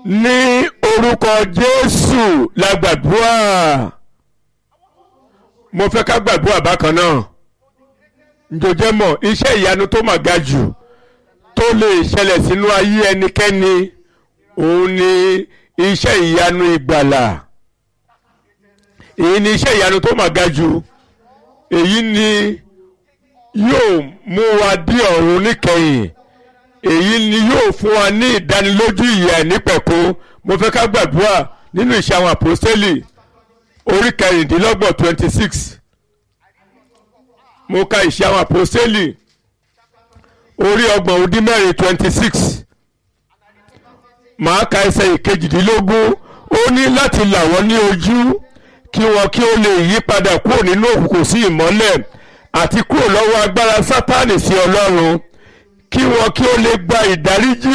ní orúkọ jésù la gbàdúrà mo fẹ́ ká gbàdúrà bákan náà njòjẹ́ mọ̀ iṣẹ́ ìyanu tó mà ga jù tó lè ṣẹlẹ̀ sínú ayé ẹnikẹ́ni òun ni iṣẹ́ ìyanu ìgbàlà èyí ni iṣẹ́ ìyanu tó mà ga jù èyí ni yóò mú wa dé ọ̀run níkẹyìn èyí ni yóò fún wa ní ìdánilójú ìyè nípẹ̀kun mo fẹ́ ká gbàdúrà nínú ìṣe àwọn àpòstélì orí kẹrìndínlọ́gbọ̀n twenty six mo ka ìṣe àwọn àpòstélì orí ọgbọ̀n ó dín mẹ́rin twenty six màá ka ẹsẹ̀ ìkejìdínlógún ó ní láti là wọ́n ní ojú kí wọn kí ó lè yí padà kúrò nínú òkùnkùn sí ìmọ́lẹ̀ àti kúrò lọ́wọ́ agbára sátánì sí ọlọ́run kí wọn kí ó lè gba ìdáríjì